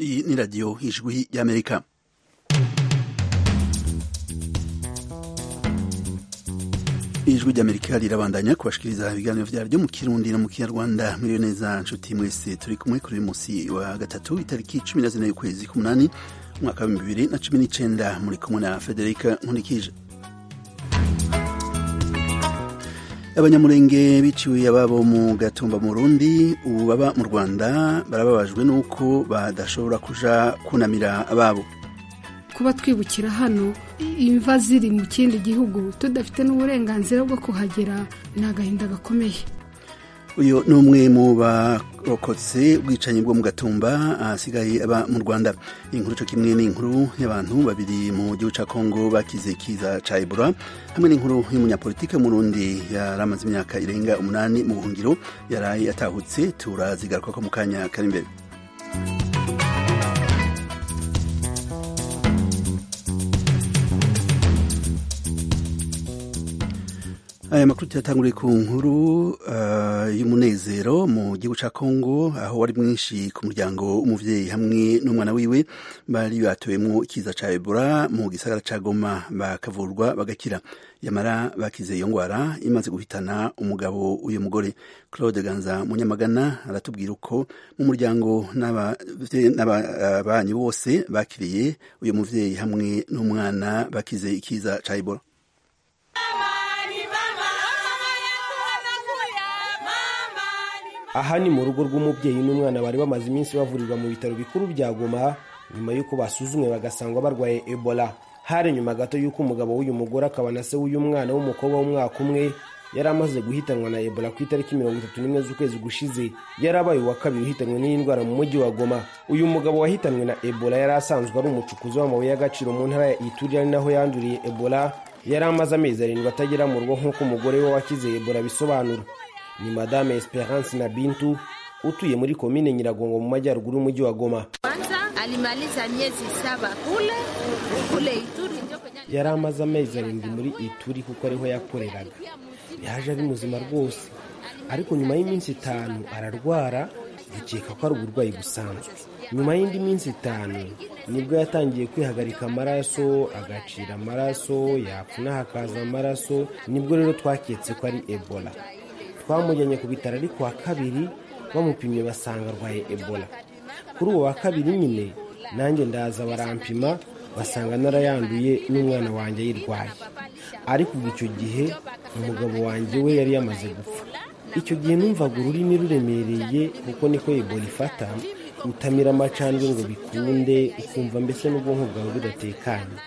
Iyi ni radiyo ijwi y'Amerika. ijwi ry'amerika rirabandanya kubashikiriza ibiganiro byaryo mu kirundi no mu kinyarwanda muri neza nshuti mwese turi kumwe kuri uyu munsi wa gatatu itariki cumi na zine y'ukwezi k'umunani umwaka w'ibihumbi bibiri na cumi n'icenda muri kumwe na federika nkurikije abanyamurenge biciwe ababo mu gatumba mu rundi ubu baba mu rwanda barababajwe n'uko badashobora kuja kunamira ababo kuba twibukira hano imva ziri mu kindi gihugu tudafite n'uburenganzira bwo kuhagera ni agahinda gakomeye uyu ni umwe mu barokotse ubwicanyi bwo mu gatumba ahasigaye aba mu rwanda inkuru cyo kimwe n'inkuru y'abantu babiri mu gihugu cya kongo bakize kiza cya ebura hamwe n'inkuru y'umunyapolitike murundi yari amaze imyaka irenga umunani mu buhungiro yaraye atahutse turazigaruka ko mu kanya kari imbere aya makuru tuyatanguriye ku nkuru uh, y'umunezero mu gihugu cya kongo aho wari mwinshi ku muryango w'umubyeyi hamwe n'umwana wiwe bari batowemo ikiza cya ebora mu gisagara cya goma bakavurwa bagakira yamara bakize iyo ndwara imaze guhitana umugabo uyu mugore claude ganza munyamagana aratubwira uko mu muryango n'ababanyi bose bakiriye uyu mubyeyi hamwe n'umwana bakize ikiza cya ebora aha ni mu rugo rw'umubyeyi n'umwana bari bamaze iminsi bavurirwa mu bitaro bikuru bya goma nyuma y'uko basuzumwe bagasangwa barwaye ebola hari nyuma gato y'uko umugabo w'uyu mugore akaba na se w'uyu mwana w'umukobwa w'umwaka umwe yari amaze guhitanwa na ebola ku itariki mirongo itatu n'imwe z'ukwezi gushize yari abaye uwa kabiri uhitanwe n'iyi ndwara mu mujyi wa goma uyu mugabo wahitanwe na ebola yari asanzwe ari umucukuzi w'amabuye y'agaciro mu ntara ya ituri ari naho yanduriye ebola yari amaze amezi arindwi atagera mu rugo nk'uko umugore we wakize ebola bisobanura ni madame Esperance na Bintu utuye muri komine Nyiragongo mu majyaruguru y'umujyi wa Goma. alimaliza miezi saba kule kule Ituri ndio kwenye Yari amaze amezi arindwi muri Ituri kuko ariho yakoreraga. Yaje ari muzima rwose, ariko nyuma y'iminsi itanu ararwara dukeka ko ari uburwayi busanzwe. Nyuma y'indi minsi itanu nibwo yatangiye kwihagarika amaraso, agacira amaraso, yapfuna hakaza amaraso, nibwo rero twaketse ko ari Ebola. twamujyanye ku bitaro ariko wa kabiri bamupimye basanga arwaye ebola kuri uwo wa kabiri nyine nanjye ndaza barampima basanga narayanduye n'umwana wanjye ayirwaye ariko ubu icyo gihe umugabo wanjye we yari yamaze gupfa icyo gihe numvaga ururimi ruremereye kuko niko ebola ifata utamira amacandwe ngo bikunde ukumva mbese n'ubwonko bwawe budatekanye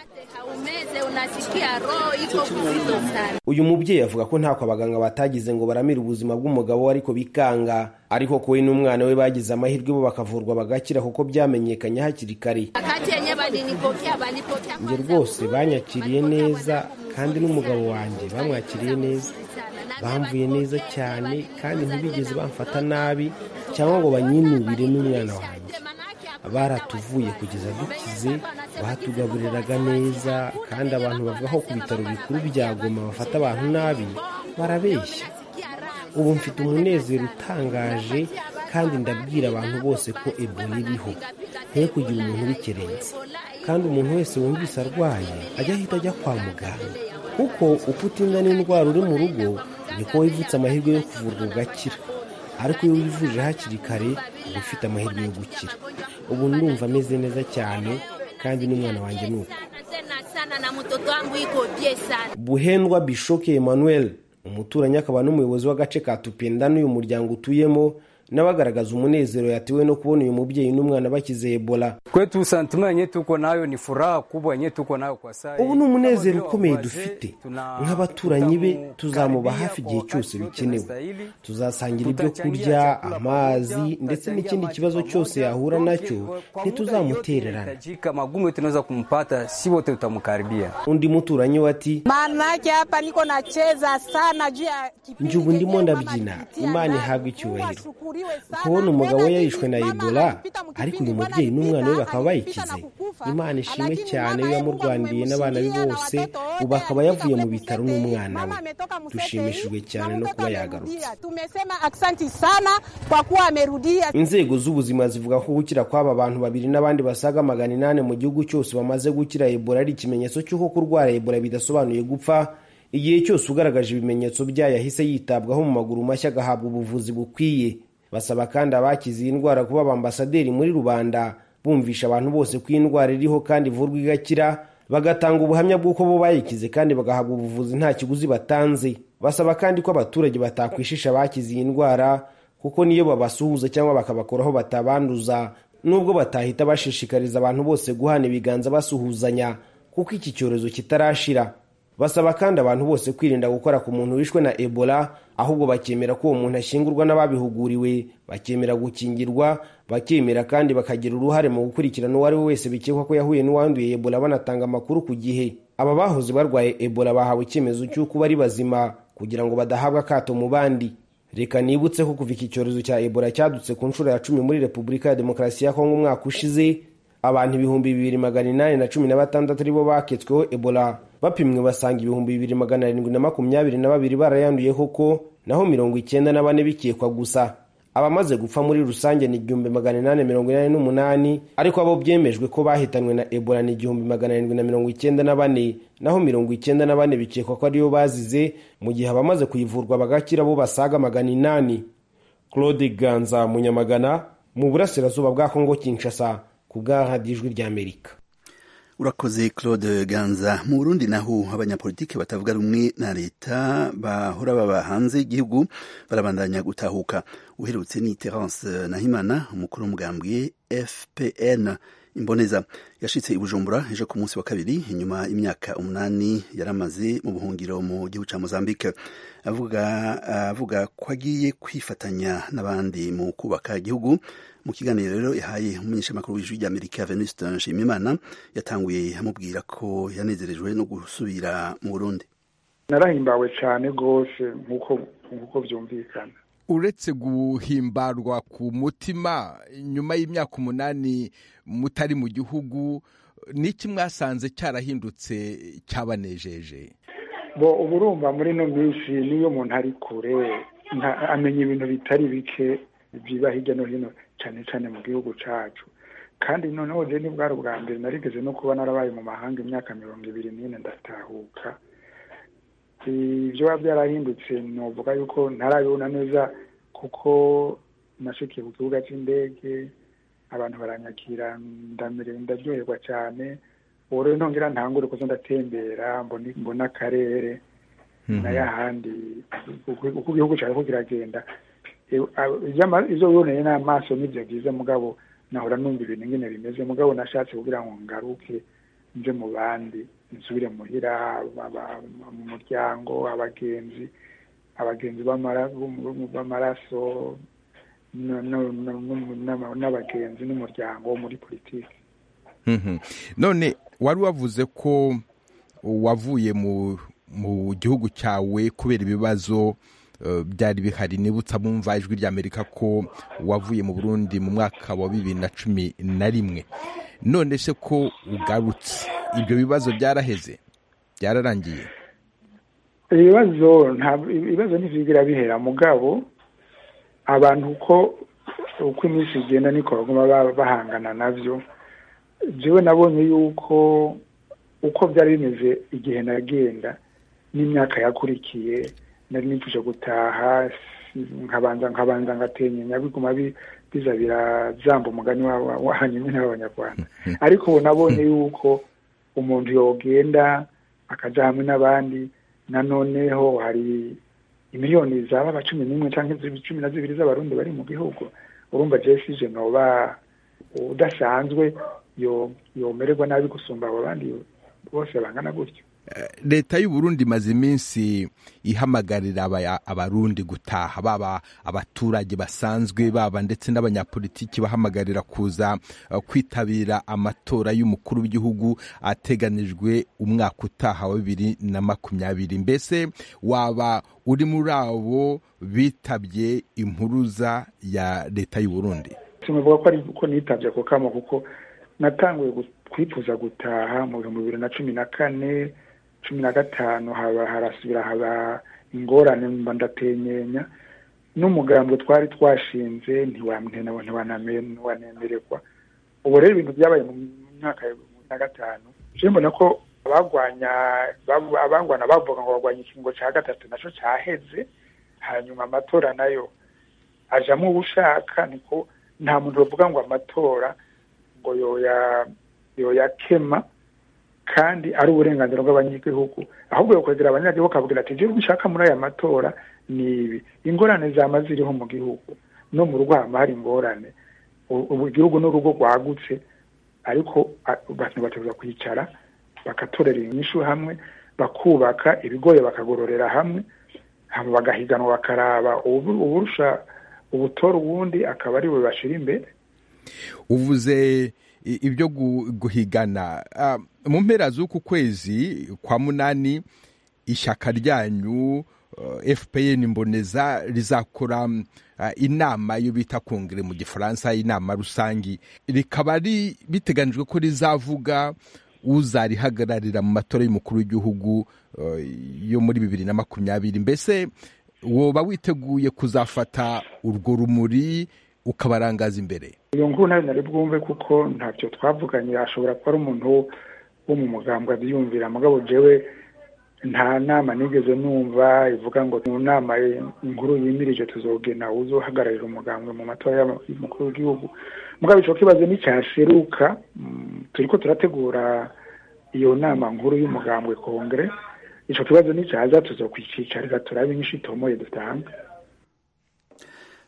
uyu mubyeyi avuga ko ntako abaganga batagize ngo baramire ubuzima bw'umugabo we ariko bikanga ariko kuwe n'umwana we bagize amahirwe bo bakavurwa bagakira kuko byamenyekanye hakiri kare njye rwose banyakiriye neza kandi n'umugabo wanjye bamwakiriye neza bamvuye neza cyane kandi ntibigeze bamfata nabi cyangwa ngo banyinubire n'umwana wanjye baratuvuye kugeza dukize batugaburiraga neza kandi abantu bavuga ko ku bitaro bikuru bya goma bafata abantu nabi barabeshya ubu mfite umunezero utangaje kandi ndabwira abantu bose ko ebola iriho ntiyo kugira umuntu ubikerenze kandi umuntu wese wumvise arwaye ajya ahita ajya kwa muganga kuko uko utinda n'indwara uri mu rugo niko wivutse amahirwe yo kuvurwa ugakira ariko iyo wivuje hakiri kare uba ufite amahirwe yo gukira ubu ndumva ameze neza cyane kandi n'umwana wanjye ni uko buhendwa bishoke emmanuel umuturanyi akaba n'umuyobozi w'agace ka tupenda n'uyu muryango utuyemo nawe agaragaza umunezero yatewe no kubona uyu mubyeyi n'umwana bakize ebola kwetu santima yenye tuko nayo ni furaha kubwa yenye tuko nayo kwa sai ubu ni umunezero ukomeye dufite nk'abaturanyi be tuzamuba hafi igihe cyose bikenewe tuzasangira ibyo kurya amazi ndetse n'ikindi kibazo cyose yahura nacyo ntituzamutererana jika magumu tunaweza kumpata si wote tutamkaribia undi muturanyi we ati Maanake hapa niko nacheza sana juu ya kipindi njye ubu ndimo chenye ndabyina wamenitia imana ndani. ihabwe icyubahiro Niwashukuriwe sana. kubona umugabo we Mbona yarishwe na nilipita ebola mukipindi, ariko uyu mbona mubyeyi nilipita, n'umwana we bakaba akanipita na bayikize kukufa. imana ishimwe cyane iyo yamurwaniye n'abana be bose ubu akaba yavuye mu bitaro n'umwana we dushimishijwe cyane no kuba yagarutse Tumesema aksanti sana kwa kuwa amerudia. inzego z'ubuzima zivuga ko gukira kw'aba bantu babiri n'abandi basaga magana inani mu gihugu cyose bamaze gukira ebola ari ikimenyetso cy'uko kurwara ebola bidasobanuye gupfa igihe cyose ugaragaje ibimenyetso byayo ahise yitabwaho mu maguru mashya agahabwa ubuvuzi bukwiye basaba kandi abakize iyi ndwara kuba abambasaderi muri rubanda bumvisha abantu bose ko iyi ndwara iriho kandi ivurwa igakira bagatanga ubuhamya bw'uko bo bayikize kandi bagahabwa ubuvuzi nta kiguzi batanze basaba kandi ko abaturage batakwishisha abakize iyi ndwara kuko niyo babasuhuza cyangwa bakabakora aho batabanduza nubwo batahita bashishikariza abantu bose guhana ibiganza basuhuzanya kuko iki cyorezo kitarashira basaba kandi abantu bose kwirinda gukora ku muntu wishwe na ebola ahubwo bakemera ko uwo muntu ashyingurwa n'ababihuguriwe bakemera gukingirwa bakemera kandi bakagira uruhare mu gukurikirana uwo ari we wese bikekwa ko yahuye n'uwanduye ebola banatanga amakuru ku gihe aba bahoze barwaye ebola bahawe icyemezo cy'uko bari bazima kugira ngo badahabwa akato mu bandi reka nibutse ko kuva iki cyorezo cya ebola cyadutse ku nshuro ya cumi muri repubulika ya demokarasi ya kongo umwaka ushize abantu ibihumbi bibiri magana inani na cumi na batandatu aribo baketsweho ebola bapimwe basanga ibihumbi bibiri magana arindwi na makumyabiri na babiri barayanduye koko naho mirongo icyenda na bane bikekwa gusa abamaze gupfa muri rusange ni igihumbi magana inani mirongo inani n'umunani ariko abo byemejwe ko bahitanwe na ebola ni igihumbi magana arindwi na mirongo icyenda na bane naho mirongo icyenda na bane bikekwa ko ariyo bazize mu gihe abamaze kuyivurwa bagakira bo basaga magana inani claude ganza munyamagana mu burasirazuba bwa kongo kinshasa ku bwa radiyo ijwi ry'amerika urakoze claude ganza mu burundi naho abanyapolitiki batavuga rumwe na leta bahora baba hanze y'igihugu barabandanya gutahuka uherutse ni terence nahimana umukuru w'umugambwe fpn imboneza yashitse i bujumbura ejo ku munsi wa kabiri inyuma y'imyaka umunani yaramaze mu buhungiro mu gihugu cya mozambique avuga avuga ko agiye kwifatanya n'abandi mu kubaka igihugu mu kiganiro rero yahaye umumenyeshamakuru w'ijwi ry'amerika venuste nshimimana yatanguye amubwira ko yanezerejwe no gusubira mu burundi narahimbawe cyane rwose nk'uko byumvikana uretse guhimbarwa ku mutima nyuma y'imyaka umunani mutari mu gihugu n'iki mwasanze cyarahindutse cyabanejeje bo uba urumva muri ino minsi niyo umuntu ari kure amenya ibintu bitari bike biba hirya no hino cyane cyane mu gihugu cyacu kandi noneho rero ni bwari ubwa mbere narigeze no kuba narabaye mu mahanga imyaka mirongo ibiri n'ine ndatahuka ibyo biba byarahindutse nuvuga yuko ntarabibona neza kuko nashikiye ku kibuga cy'indege abantu baranyakira ndamerewe ndaryoherwa cyane ubu rero ntongera ntangure kuza ndatembera mbona akarere n'ayahandi uko igihugu cyawe kiragenda ibyo biboneye n'amaso n'ibyo byiza mugabo nahora numva ibintu nyine bimeze mugabo nashatse kugira ngo ngaruke nje mu bandi nsubire muhira mu muryango abagenzi abagenzi b'amaraso n'abagenzi n'umuryango wo muri politiki none wari wavuze ko wavuye mu gihugu cyawe kubera ibibazo byari bihari nibutsa bumva ijwi ry'amerika ko wavuye mu burundi mu mwaka wa bibiri na cumi na rimwe none se ko ugarutse ibyo bibazo byaraheze byararangiye ibibazo ibibazo ntibigira bihera mugabo abantu uko uko iminsi igenda niko baguma bahangana nabyo njyewe nabonye yuko uko byari bimeze igihe nagenda n'imyaka yakurikiye nari nipfuje gutaha nkabanza nkabanza ngatenya biguma biza birazamba umugani wahanyuma n'abanyarwanda ariko ubu nabonye yuko umuntu yogenda akajya hamwe n'abandi nanoneho hari miliyoni zaba cumi n'imwe cyangwa cumi na zibiri z'abarundi bari mu gihugu urumva jesije noba udasanzwe yomererwa nabi gusumba abo bandi bose bangana gutyo leta y'uburundi imaze iminsi ihamagarira abarundi gutaha baba abaturage basanzwe baba ndetse n'abanyapolitiki bahamagarira kuza kwitabira amatora y'umukuru w'igihugu ateganijwe umwaka utaha wa bibiri na makumyabiri mbese waba uri muri abo bitabye impuruza ya leta y'uburundi sinavuga ko nitabye ako kamo kuko natanguye twifuza gutaha mu bihumbi bibiri na cumi na kane cumi na gatanu haba harasubira haba ingorane mba ndatenyenya n'umugambi twari twashinze ntiwanemererwa ubu rero ibintu byabaye mu myaka ya bibiri na gatanu mbona ko abagwanya abangwana bavuga ngo bagwanya ikingo cya gatatu nacyo cyaheze hanyuma amatora nayo ajamo ubushaka niko nta muntu bavuga ngo amatora ngo yoyakema kandi ari uburenganzira bw'abanyagihugu ahubwo yokwegera abanyagihugu akavugira ati njyewe ushaka muri aya matora ni ibi ingorane zaba ziriho mu gihugu no mu rugo haba hari ingorane ubu igihugu ni urugo rwagutse ariko abantu bateguza kwicara bagatorera inyishu hamwe bakubaka ibigoye bakagororera hamwe bagahiganwa bakaraba uburusha ubutora ubundi akaba ari we bashyira imbere uvuze ibyo guhigana mu mpera z'uku kwezi kwa munani ishyaka ryanyu fpr mboneza rizakora inama yo bita kongere mu gifaransa inama rusange rikaba biteganijwe ko rizavuga uzarihagararira mu matora y'umukuru w'igihugu yo muri bibiri na makumyabiri mbese woba witeguye kuzafata urwo rumuri ukabarangaza imbere iyo nguru nayo nari bwumve kuko ntabyo twavuganye ashobora kuba ari umuntu wo mu mugambwe abyiyumvira mugabo jewe nta nama nigeze numva ivuga ngo mu nama inkuru yimirije tuzogena uzohagararira umugambwe mu matora y'umukuru w'igihugu mugabo icyo kibazo nticyasheruka turi ko turategura iyo nama nkuru y'umugambwe kongere icyo kibazo nicyaza tuzokwicicariza turabe inyinshi itomoye dutanga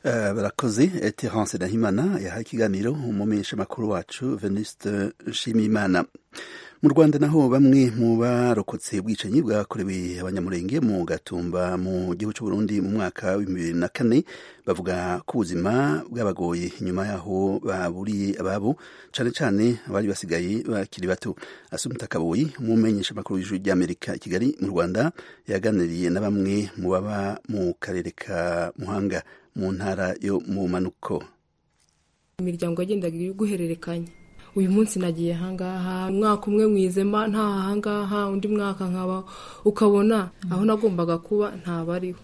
barakoze terence nahimana yahaye ikiganiro umumenyesha makuru wacu veniste nshimiyimana mu rwanda naho bamwe mu barokotse ubwicanyi bwakorewe abanyamurenge mu gatumba mu gihugu cy'u Burundi mu mwaka wa bibiri na kane bavuga ko ubuzima bwabagoye inyuma yaho baburiye ababo cyane cyane abari basigaye bakiri bato asumita kaboyi umumenyesha makuru w'ijuru ry'amerika i kigali mu rwanda yaganiriye na bamwe mu baba mu karere ka muhanga mu ntara yo mu manuko imiryango yagendaga iri guhererekanya uyu munsi nagiye ahangaha umwaka umwe mwizema nta ahangaha undi mwaka nkaba ukabona aho nagombaga kuba ntabariho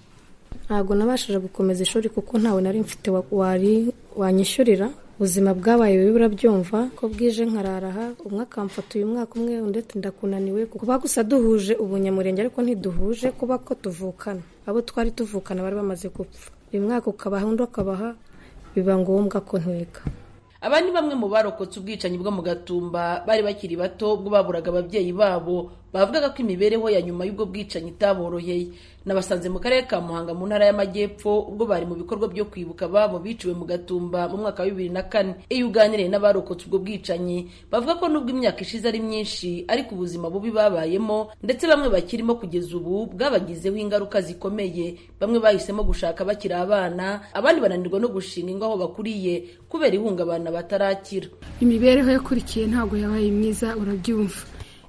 ntabwo nabashije gukomeza ishuri kuko ntawe nari mfite wari wanyishyurira ubuzima bwabaye bibi urabyumva ko bwije nkararaha umwe akamfata uyu mwaka umwe undi ati ndakunaniwe kuba gusa duhuje ubunyamurenge ariko ntiduhuje kuba ko tuvukana abo twari tuvukana bari bamaze gupfa uyu mwaka ukabaha undi ukabaha biba ngombwa ko ntwega aba ni bamwe mu barokotse ubwicanyi bwo mu gatumba bari bakiri bato ubwo baburaga ababyeyi babo bavugaga ko imibereho ya nyuma y'ubwo bwicanyi itaboroheye nabasanze mu karere ka muhanga mu ntara y'amajyepfo ubwo bari mu bikorwa byo kwibuka ababo biciwe mu gatumba mu mwaka wa bibiri na kane iyo uganiriye n'abarokotse ubwo bwicanyi bavuga ko nubwo imyaka ishize ari myinshi ariko ubuzima bubi babayemo ndetse bamwe bakirimo kugeza ubu bwabagizeho ingaruka zikomeye bamwe bahisemo gushaka bakiri abana abandi bananirwa no gushinga ingo aho bakuriye kubera ihungabana batarakira imibereho yakurikiye ntabwo yabaye myiza urabyumva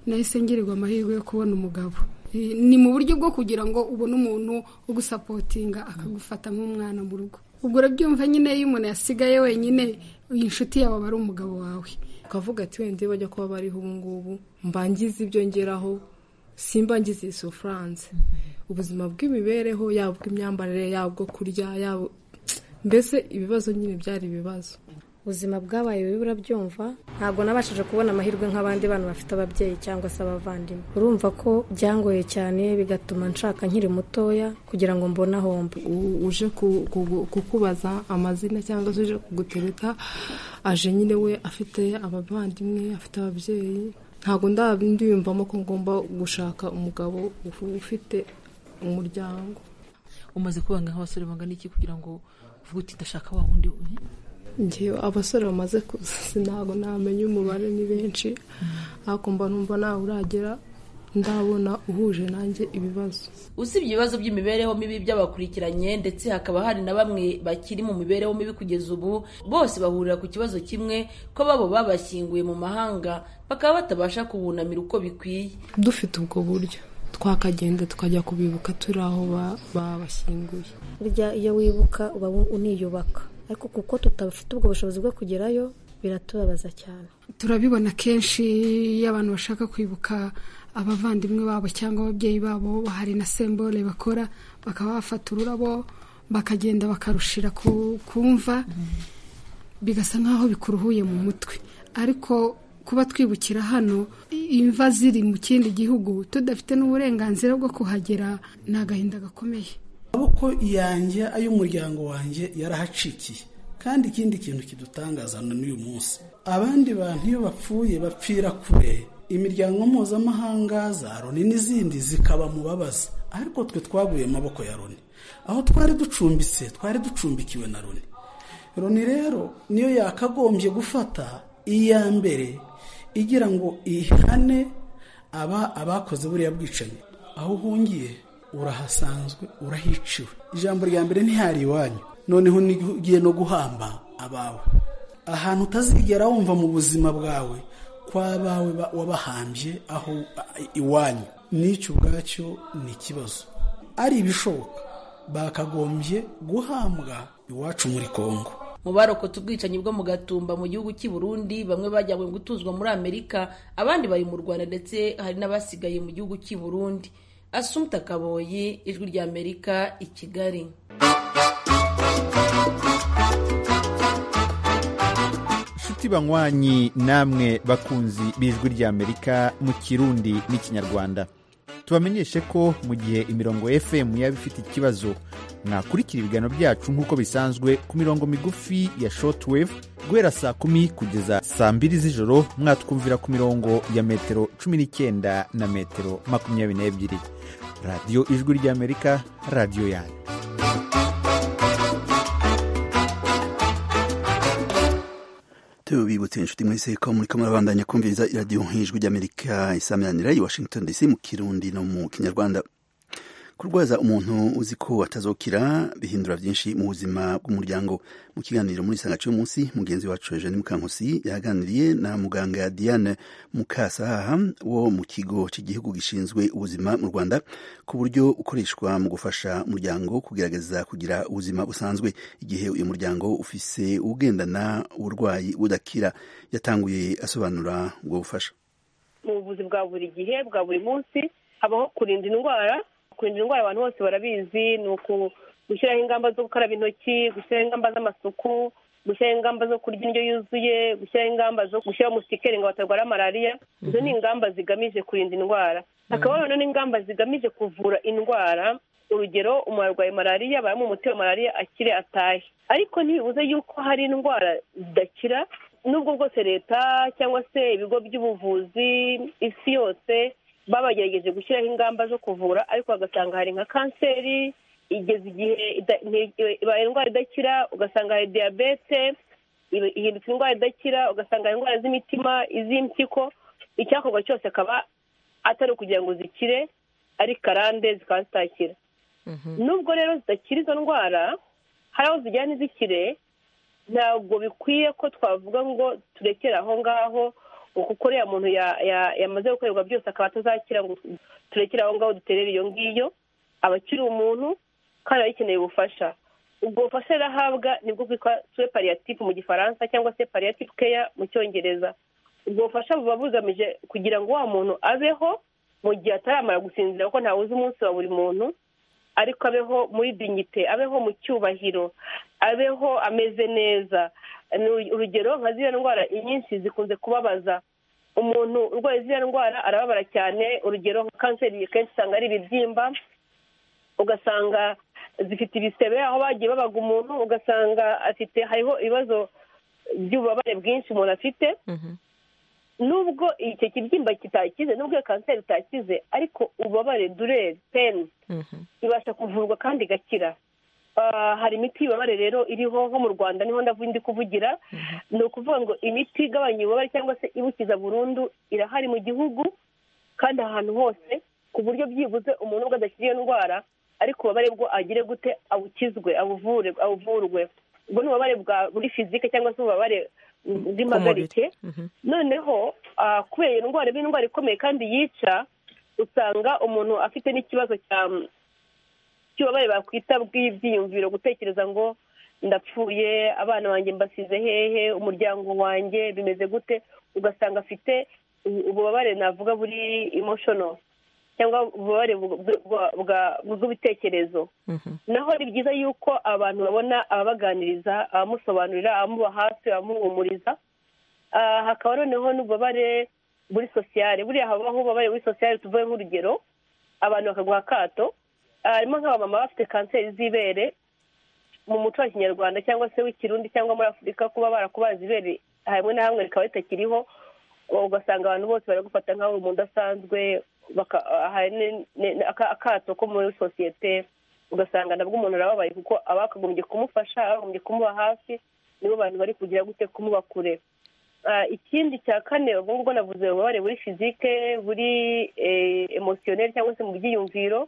nahise ngirirwa amahirwe yo kubona umugabo ni mu buryo bwo kugira ngo ubone umuntu wo gusapotinga akagufata nk'umwana mu rugo ubwo urabyumva nyine iyo umuntu yasigaye wenyine inshuti yawe aba ari umugabo wawe ukavuga ati wenda bajya kuba bariho ubu ngubu mbangiza ibyo ngeraho simbangiza iyi sofuranse ubuzima bw'imibereho yaba ubw'imyambarire yaba ubwo kurya yaba mbese ibibazo nyine byari ibibazo ubuzima bwabaye bibi urabyumva ntabwo nabashije kubona amahirwe nk'abandi bana bafite ababyeyi cyangwa se abavandimwe urumva ko byangoye cyane bigatuma nshaka nkiri mutoya kugira ngo mbone ahomba uje kukubaza amazina cyangwa se uje kugutereta aje nyine we afite abavandimwe afite ababyeyi ntabwo ndiyumvamo ko ngomba gushaka umugabo ufite umuryango umaze kubanga nk'abasore bangana iki kugira ngo uvuge uti ndashaka wa wundi ngewe abasore bamaze kuzi ntabwo namenya umubare ni benshi ariko mba numva nawe uragera ndabona uhuje nanjye ibibazo usibye ibibazo by'imibereho mibi by'abakurikiranye ndetse hakaba hari na bamwe bakiri mu mibereho mibi kugeza ubu bose bahurira ku kibazo kimwe ko babo babashyinguye mu mahanga bakaba batabasha kubunamira uko bikwiye dufite ubwo buryo twakagenda tukajya kubibuka turi aho babashyinguye burya iyo wibuka uba uniyubaka ariko kuko tutabafite ubwo bushobozi bwo kugerayo biratubabaza cyane turabibona kenshi iyo abantu bashaka kwibuka abavandimwe babo cyangwa ababyeyi babo hari na sembole bakora bakaba bafata ururabo bakagenda bakarushira ku mva bigasa nk'aho bikuruhuye mu mutwe ariko kuba twibukira hano imva ziri mu kindi gihugu tudafite n'uburenganzira bwo kuhagera ni agahinda gakomeye amaboko yanjye ay'umuryango wanjye yarahacikiye kandi ikindi kintu kidutangaza n'uyu munsi abandi bantu iyo bapfuye bapfira kure imiryango mpuzamahanga za loni n'izindi zikaba mu babaza ariko twe twaguye amaboko ya loni aho twari ducumbitse twari ducumbikiwe na loni loni rero niyo yakagombye gufata iya mbere igira ngo ihane aba abakoze buriya bwicanyi aho uhungiye urahasanzwe urahiciwe ijambo rya mbere ntihari iwanyu noneho ugiye no guhamba abawe ahantu utazigera wumva mu buzima bwawe kw'abawe wabahambye aho iwanyu n'icyo ubwacyo ni ikibazo ari ibishoboka bakagombye guhambwa iwacu muri kongo mu barokotse ubwicanyi bwo mu gatumba mu gihugu cy'i Burundi bamwe bajyanywe gutuzwa muri amerika abandi bari mu rwanda ndetse hari n'abasigaye mu gihugu cy'i Burundi asumta kaboyi ijwi ry'amerika i kigali inshuti banywanyi namwe bakunzi b'ijwi ry'amerika mu kirundi n'ikinyarwanda tubamenyeshe ko mu gihe imirongo fm yaba ifite ikibazo mwakurikira ibiganiro byacu nk'uko bisanzwe ku mirongo migufi ya shortwave guhera saa kumi kugeza saa mbiri z'ijoro mwatwumvira ku mirongo ya metero cumi n'icyenda na metero makumyabiri n'ebyiri radiyo ijwi ry'amerika radiyo yanyu tubibutse inshuti mwese ko muri kamwe abandanya kumviriza iradiyo nk'ijwi ry'amerika isameranira i washington dc mu kirundi no mu kinyarwanda kurwaza umuntu uzi ko atazokira bihindura byinshi mu buzima bw'umuryango mu kiganiro muri isanga cy'uyu munsi mugenzi wacu jeanine mukankusi yaganiriye na muganga diane mukasahaha wo mu kigo cy'igihugu gishinzwe ubuzima mu rwanda ku buryo ukoreshwa mu gufasha umuryango kugerageza kugira ubuzima busanzwe igihe uyu muryango ufise ugendana uburwayi budakira yatanguye asobanura ubwo bufasha mu buvuzi bwa buri gihe bwa buri munsi habaho kurinda indwara kurinda indwara abantu bose barabizi ni gushyiraho ingamba zo gukaraba intoki gushyiraho ingamba z'amasuku gushyiraho ingamba zo kurya indyo yuzuye gushyiraho ingamba zo gushyiraho musikeri ngo batarwara malariya izo ni ingamba zigamije kurinda indwara hakaba hariho n'ingamba zigamije kuvura indwara urugero umuntu arwaye malariya baramuha umuti wa malariya akire atahe ariko ntibibuze yuko hari indwara zidakira n'ubwo bwose leta cyangwa se ibigo by'ubuvuzi isi yose baba bagerageje gushyiraho ingamba zo kuvura ariko bagasanga hari nka kanseri igeze igihe ibaye indwara idakira ugasanga hari diyabete ihindutse indwara idakira ugasanga hari indwara z'imitima iz'impyiko icyakorwa cyose akaba atari ukugira ngo zikire ari karande zikaba zitakira nubwo rero zidakira izo ndwara hari aho zijyana n'izikire ntabwo bikwiye ko twavuga ngo turekere aho ngaho kuko uriya muntu yamaze gukorerwa byose akaba atazakira ngo turekere aho ngaho duterere iyo ngiyo aba akiri umuntu kandi aba akeneye ubufasha ubwo bufasha rero ahabwa nibwo bwitwa suwe pariyatifu mu gifaransa cyangwa se pariyatifu keya mu cyongereza ubwo bufasha buba bugamije kugira ngo wa muntu abeho mu gihe ataramara gusinzira kuko ntawuzi umunsi wa buri muntu ariko abeho muri dignite abeho mu cyubahiro abeho ameze neza urugero nka ziriya ndwara inyinshi zikunze kubabaza umuntu urwaye ziriya ndwara arababara cyane urugero nka kanseri kenshi usanga ari ibibyimba ugasanga zifite ibisebe aho bagiye babaga umuntu ugasanga afite hariho ibibazo by'ububabare bwinshi umuntu afite nubwo icyo kibyimba kitakize nubwo iyo kanseri itakize ariko ububabare dureri peni ibasha kuvurwa kandi igakira hari imiti y'ububabare rero iriho nko mu rwanda niho ndi kuvugira ni ukuvuga ngo imiti igabanya ububabare cyangwa se ibukiza burundu irahari mu gihugu kandi ahantu hose ku buryo byibuze umuntu ubwo adakira iyo ndwara ariko ububabare bwo agire gute abukizwe abuvure abuvurwe ubwo ni ububabare bwa muri fizike cyangwa se ububabare bw'impagarike noneho kubera iyo ndwara iba indwara ikomeye kandi yica usanga umuntu afite n'ikibazo cya cy'ububabare bakwita bw'ibyiyumviro gutekereza ngo ndapfuye abana banjye mbasize hehe umuryango wanjye bimeze gute ugasanga afite ububabare navuga buri emotional cyangwa ububabare bw'ibitekerezo naho ni byiza yuko abantu babona ababaganiriza abamusobanurira abamuba hafi abamuhumuriza hakaba noneho n'ububabare muri sosiyale buriya habaho ububabare muri sosiyale tuvuye nk'urugero abantu bakaguha akato harimo nk'abamama bafite kanseri z'ibere mu muco wa kinyarwanda cyangwa se w'ikirundi cyangwa muri afurika kuba barakubaza ibere hamwe na hamwe rikaba ritakiriho ugasanga abantu bose baragufata nk'aho umuntu udasanzwe akato ko muri sosiyete ugasanga nabwo umuntu arababaye kuko abakagombye kumufasha abagombye kumuba hafi nibo bantu bari kugira gute kumuba kure ikindi cya kane ubwo ngubwo navuze ububabare buri fizike buri emosiyoneri cyangwa se mu byiyumviro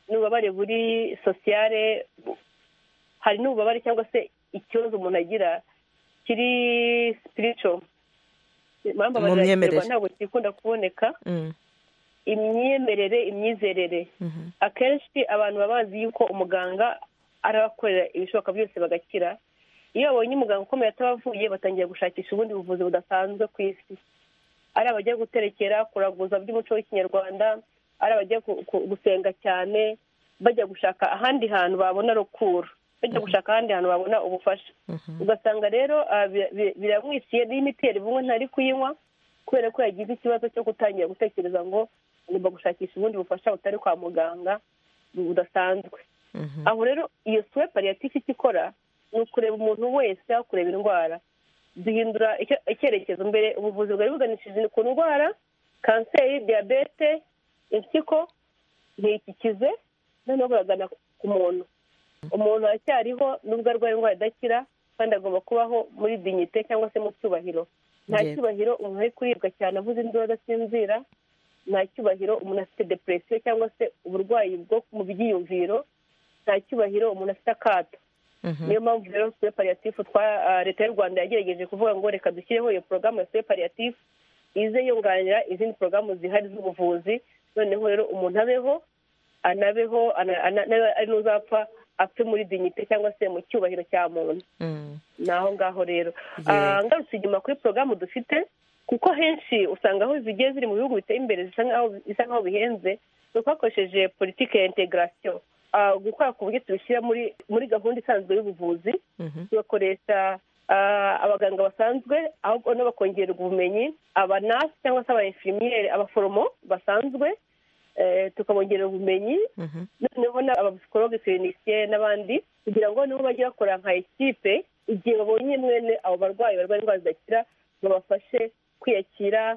n'ububabare buri sosiyale hari n'ububabare cyangwa se ikibazo umuntu agira kiri sipirico mu myemerere ntabwo kikunda kuboneka imyemerere imyizerere akenshi abantu baba bazi yuko umuganga arabakorera ibishoboka byose bagakira iyo babonye umuganga ukomeye atabavuye batangira gushakisha ubundi buvuzi budasanzwe ku isi ari abajya guterekera kuraguza by'umuco w'ikinyarwanda ari abajya gusenga cyane bajya gushaka ahandi hantu babona rukura bajya gushaka ahandi hantu babona ubufasha ugasanga rero biramwisiye n'imiti yari bumwe ntari kuyinywa kubera ko yagize ikibazo cyo gutangira gutekereza ngo ngomba gushakisha ubundi bufasha butari kwa muganga budasanzwe aho rero iyo suwe pariyatifu icyo ikora ni ukureba umuntu wese aho kureba indwara duhindura icyerekezo mbere ubuvuzi bwari buganishije ku ndwara kanseri diyabete impyiko ntikikize noneho buragana ku muntu umuntu aracyariho nubwo arwaye indwara idakira kandi agomba kubaho muri dignite cyangwa se mu cyubahiro nta cyubahiro umuntu ari kuribwa cyane avuze indwara adasinzira nta cyubahiro umuntu afite depresiyo cyangwa se uburwayi bwo mu byiyumviro nta cyubahiro umuntu afite akato niyo mpamvu rero suwe pariyatifu leta y'u rwanda yagerageje kuvuga ngo reka dushyireho iyo porogaramu ya suwe pariyatifu ize yunganira izindi porogaramu zihari z'ubuvuzi noneho rero umuntu abeho anabeho ari n'uzapfa apfe muri dignite cyangwa se mu cyubahiro cya muntu ni aho ngaho rero ngarutse inyuma kuri porogaramu dufite kuko henshi usanga aho zigiye ziri mu bihugu biteye imbere bisa nk'aho bihenze ni uko hakoresheje politiki ya integarasiyo gukora ku buryo tubishyira muri gahunda isanzwe y'ubuvuzi tugakoresha abaganga basanzwe ahubwo bakongererwa ubumenyi abanasi cyangwa se aba infirmiyeri abaforomo basanzwe tukabongerera ubumenyi noneho abapsikologe kirinisiye n'abandi kugira ngo nibo bajye bakora nka ekipe igihe babonye mwene abo barwayi barwaye indwara zidakira babafashe kwiyakira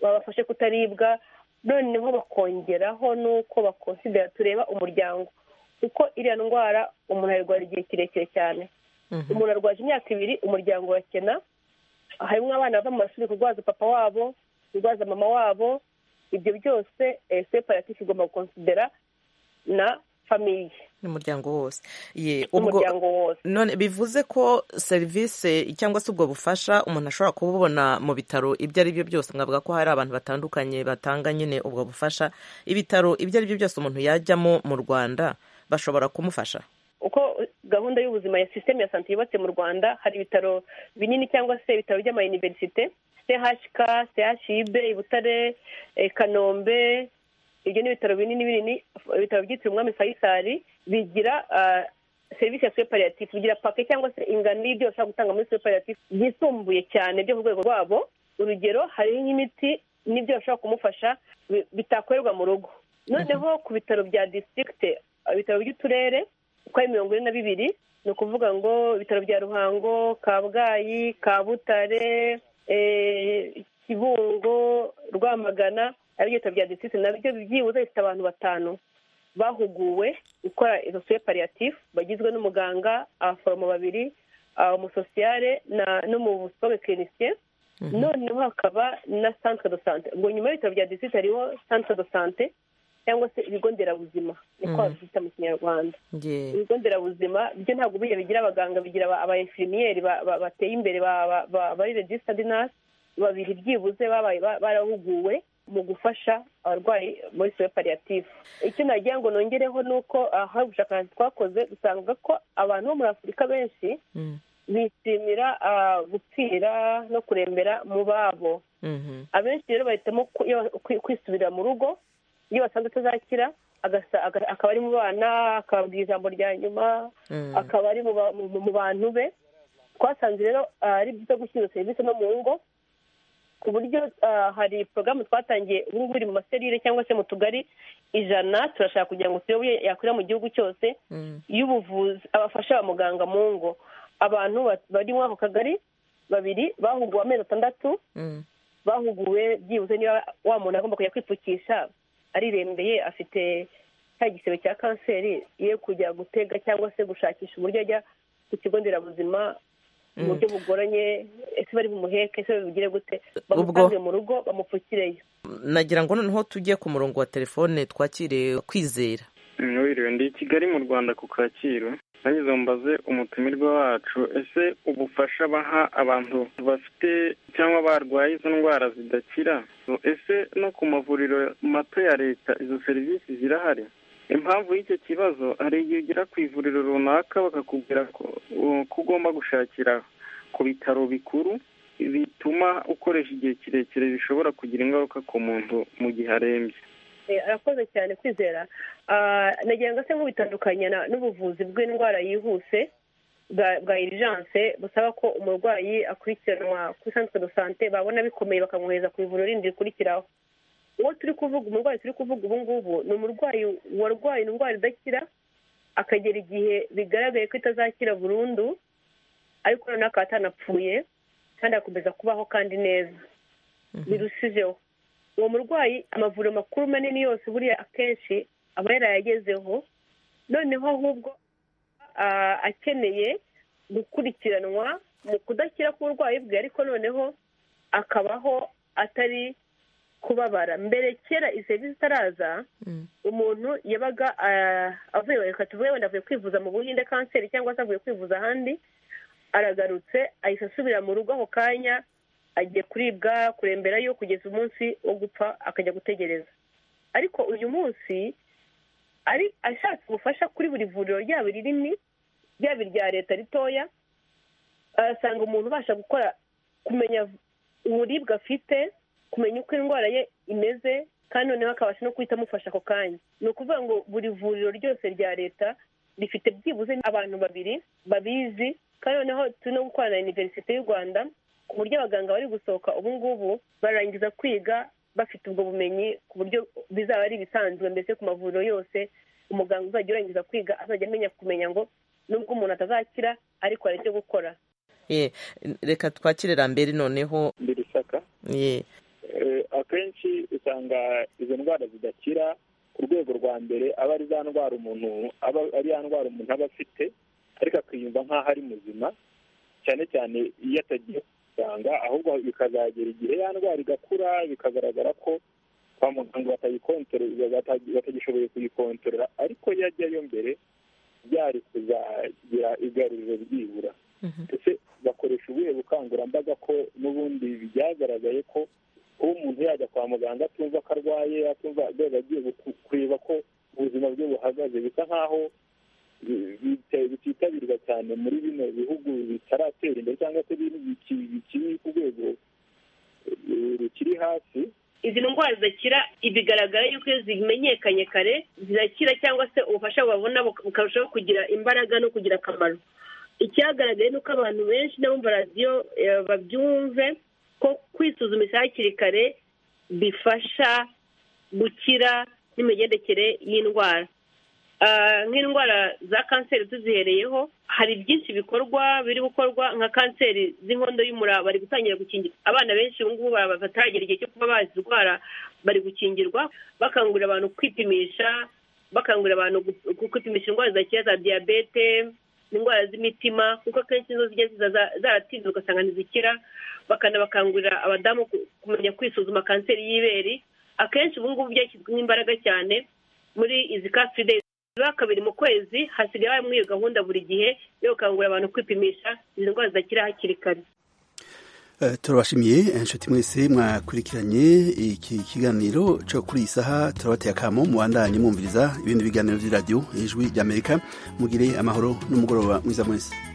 babafashe kutaribwa noneho bakongeraho n'uko bakonsidera tureba umuryango kuko iriya ndwara umuntu ayirwara igihe kirekire cyane umuntu arwaje imyaka ibiri umuryango urakena harimo abana bava mu mashuri kurwaza papa wabo kurwaza mama wabo ibyo byose separatifu igomba gukonsidera na famiye n'umuryango wose n'umuryango wose none bivuze ko serivisi cyangwa se ubwo bufasha umuntu ashobora kububona mu bitaro ibyo ari byo byose mwavuga ko hari abantu batandukanye batanga nyine ubwo bufasha ibitaro ibyo ari byo byose umuntu yajyamo mu rwanda bashobora kumufasha uko gahunda y'ubuzima ya sisiteme ya sante yubatse mu rwanda hari ibitaro binini cyangwa se ibitaro by'amayiniverisite chk chib butare kanombe ibyo ni ibitaro binini binini ibitaro byitiriwe umwami fayisari bigira serivisi ya suwepariyatifu bigira pake cyangwa se ingano y'ibyo bashobora gutanga muri suwepariyatifu byisumbuye cyane byo ku rwego rwabo urugero hariho nk'imiti n'ibyo bashobora kumufasha bitakorerwa mu rugo noneho ku bitaro bya disitirigite ibitaro by'uturere uko ari mirongo ine na bibiri ni ukuvuga ngo ibitaro bya ruhango kabgayi kabutare kibungo rwamagana aribyo bitaro bya disitiri nabyo byibuze bifite abantu batanu bahuguwe gukora izo suwe pariyatifu bagizwe n'umuganga abaforomo babiri umusosiyare n'umusobe kirinisiye noneho hakaba na santire do sante ngo nyuma y'ibitaro bya disitiri hariho santire do sante cyangwa se ibigo nderabuzima niko babyita mu kinyarwanda ibigo nderabuzima byo ntabwo buriya bigira abaganga bigira aba infirmiyeri bateye imbere bari regisitadi nasi babiri byibuze barahuguwe mu gufasha abarwayi muri sero pariyativu icyo nagira ngo nongereho ni uko aho ubushakashatsi twakoze dusanga ko abantu bo muri afurika benshi bishimira gupfira no kurembera mu babo abenshi rero bahitamo kwisubira mu rugo iyo basanze atazakira akaba ari mu bana akababwira ijambo rya nyuma akaba ari mu bantu be twasanze rero ari byiza gushyira serivisi no mu ngo ku buryo hari porogaramu twatangiye ubu ngubu iri mu maserire cyangwa se mu tugari ijana turashaka kugira ngo turebe yakwira mu gihugu cyose y'ubuvuzi abafasha ba muganga mu ngo abantu bari muri ako kagari babiri bahuguwe amezi atandatu bahuguwe byibuze niba wa muntu agomba kujya kwipfukisha arirembeye afite cya gisebe cya kanseri ye kujya gutega cyangwa se gushakisha uburyo ajya ku kigo nderabuzima mu buryo bugoranye ese bari bumuheke ese babigire gute bamutange mu rugo bamupfukireyo nagira ngo noneho tujye ku murongo wa telefone twakiriye kwizera wiriwe ndi i kigali mu rwanda ku kacyiru nageze mbaze umutumirwa wacu ese ubufasha baha abantu bafite cyangwa barwaye izo ndwara zidakira ese no ku mavuriro mato ya leta izo serivisi zirahari impamvu y'icyo kibazo hari igihe ugera ku ivuriro runaka bakakubwira ko ugomba gushakira ku bitaro bikuru bituma ukoresha igihe kirekire bishobora kugira ingaruka ku muntu mu gihe arembye arakoze cyane kwizera nagira ngo se nk'ubitandukanya n'ubuvuzi bw'indwara yihuse bwa irijanse busaba ko umurwayi akurikiranwa kuri santere do sante babona bikomeye bakamwohereza ku ivuriro rindi rikurikiraho uwo turi kuvuga umurwayi turi kuvuga ubu ngubu ni umurwayi warwaye indwara idakira akagera igihe bigaragaye ko itazakira burundu ariko noneho akaba atanapfuye kandi agakomeza kubaho kandi neza birushijeho uwo murwayi amavuriro makuru manini yose buriya akenshi aba yarayagezeho noneho ahubwo akeneye gukurikiranwa mu kudakira k'uburwayi bwe ariko noneho akabaho atari kubabara mbere kera iyi serivisi itaraza umuntu yabaga avuye reka tuvuge wenda avuye kwivuza mu buhinde kanseri cyangwa se avuye kwivuza ahandi aragarutse ahita asubira mu rugo ako kanya agiye kuribwa kuremberayo kugeza umunsi wo gupfa akajya gutegereza ariko uyu munsi ari ashatse ubufasha kuri buri vuriro ryaba irinini ryaba irya leta ritoya arasanga umuntu ubasha gukora kumenya uburibwe afite kumenya uko indwara ye imeze kandi noneho akabasha no guhita amufasha ako kanya ni ukuvuga ngo buri vuriro ryose rya leta rifite byibuze abantu babiri babizi kandi noneho turi no gukorana na iniverisite y'u rwanda ku buryo abaganga bari gusohoka ubu ngubu barangiza kwiga bafite ubwo bumenyi ku buryo bizaba ari ibisanzwe mbese ku mavuriro yose umuganga uzajya urangiza kwiga azajya amenya kumenya ngo nubwo umuntu atazakira ariko hari icyo gukora reka twakire rambere noneho birisaka akenshi usanga izo ndwara zidakira ku rwego rwa mbere aba ari za ndwara umuntu aba ari ya ndwara umuntu aba afite ariko akiyumva nk'aho ari muzima cyane cyane iyo atagiye kuganga ahubwo bikazagera igihe ya ndwara igakura bikagaragara ko kwa muganga batagishoboye kuyikontorora ariko iyo ajyayo mbere byari kuzagira igaruriro byibura ndetse bakoresha ubuhe bukangurambaga ko n'ubundi byagaragaye ko kuba umuntu yajya kwa muganga atumva ko arwaye atumva rwego agiye kureba ko ubuzima bwe buhagaze bisa nk'aho bititabirwa cyane muri bino bihugu bitaratera imbere cyangwa se bikiri ku rwego rukiri hasi izi ndwara zidakira bigaragara yuko iyo zimenyekanye kare zirakira cyangwa se ubufasha babona bukarushaho kugira imbaraga no kugira akamaro icyagaragaye ni uko abantu benshi n'abumva radiyo babyumve ko kwisuzumisha hakiri kare bifasha gukira n'imigendekere y'indwara nk'indwara za kanseri tuzihereyeho hari byinshi bikorwa biri gukorwa nka kanseri z'inkondo y'umura bari gutangira gukingira abana benshi ubu ngubu bataragera igihe cyo kuba bazirwara bari gukingirwa bakangurira abantu kwipimisha bakangurira abantu kwipimisha indwara zidakira za diyabete indwara z'imitima kuko akenshi nizo zijya zaratinze ugasanga ntizikira bakanabakangurira abadamu kumenya kwisuzuma kanseri y'ibere akenshi ubu ngubu byashyizwemo imbaraga cyane muri izi kasidezi ziba kabiri mu kwezi hasigaye harimo iyo gahunda buri gihe yo gukangurira abantu kwipimisha izi ndwara zidakira hakiri kare turabashimiye inshuti mwese mwakurikiranye iki kiganiro cyo kuri iyi saha turabateye akamo mubandanye mwumviriza ibindi biganiro by'iradiyo ijwi ry'amerika mugire amahoro n'umugoroba mwiza mwese